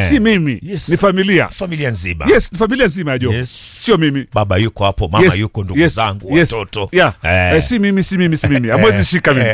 si mimi Yes. ni familia familia nzima yes ni familia nzima ya Jogo Yes. sio mimi baba yuko hapo mama Yes, yuko ndugu yes, zangu yes, watoto yeah. Eh. Eh, si mimi si mimi si mimi amwezi shika mimi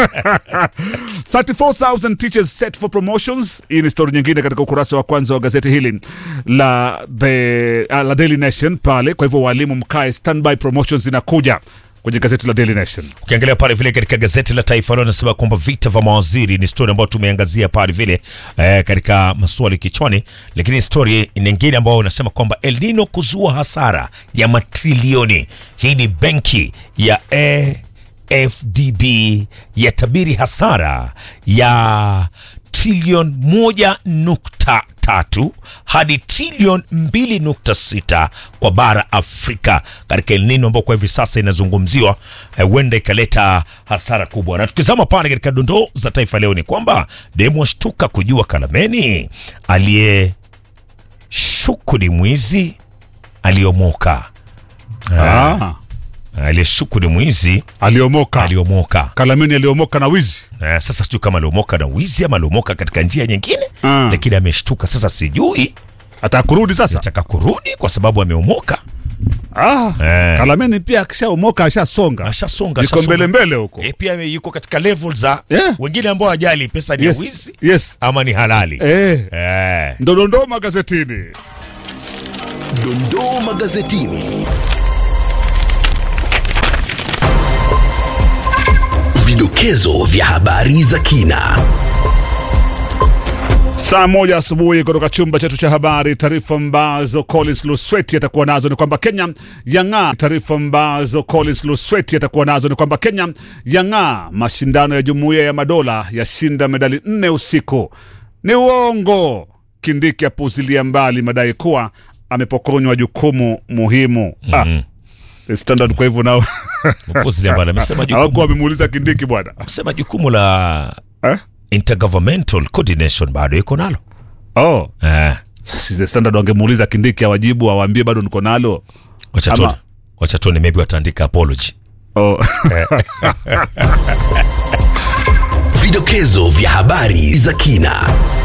34000 teachers set for promotions hii ni story nyingine katika ukurasa wa kwanza wa gazeti hili la the uh, la Daily Nation pale kwa hivyo walimu mkae standby promotions zinakuja kwenye gazeti la Daily Nation ukiangalia pale vile katika gazeti la Taifa Leo nasema kwamba vita vya mawaziri ni story ambayo tumeangazia pale vile eh, katika maswali kichwani, lakini story nyingine ambayo unasema kwamba El Nino kuzua hasara ya matrilioni. Hii ni benki ya AFDB yatabiri hasara ya trilioni moja nukta tatu hadi trilioni mbili nukta sita kwa bara Afrika katika El Nino ambao kwa hivi sasa inazungumziwa eh, huenda ikaleta hasara kubwa. Na tukizama pale katika dondoo za Taifa Leo ni kwamba demu ashtuka kujua Kalameni aliyeshuku ni mwizi aliomoka. ah. Aliyeshuku ni mwizi aliomoka aliomoka. Kalamini aliomoka na wizi Eh, sasa sijui kama aliomoka na wizi ama aliomoka katika njia nyingine Ah. lakini ameshtuka sasa, sijui atakurudi sasa nataka kurudi kwa sababu ameomoka. ah. Eh. Kalamini pia akishaomoka ashasonga Ashasonga, iko ashasonga. mbele mbele huko E, pia yuko katika level za Yeah. wengine ambao hajali pesa ni ya yes. wizi yes. ama ni halali Eh. Eh. ndodondoo magazetini Dondoo magazetini. Vidokezo vya habari za kina. Saa moja asubuhi kutoka chumba chetu cha habari. Taarifa ambazo Collins Lusweti atakuwa nazo ni kwamba Kenya yang'aa. Taarifa ambazo Collins Lusweti atakuwa nazo ni kwamba Kenya yang'aa. Mashindano ya Jumuiya ya Madola yashinda medali nne usiku. Ni uongo. Kindiki apuzilia mbali madai kuwa amepokonywa jukumu muhimu. Ah, The Standard kwa hivyo nao Mpuzi ambaye amesema hawakuwa jukumu, wamemuuliza Kindiki bwana amesema jukumu la eh? intergovernmental coordination bado iko nalo Oh. eh. Sasa The Standard wangemuuliza Kindiki awajibu awaambie bado niko nalo. Wacha tuone. Ama- Wacha tuone maybe wataandika apology Oh. Vidokezo vya habari za kina.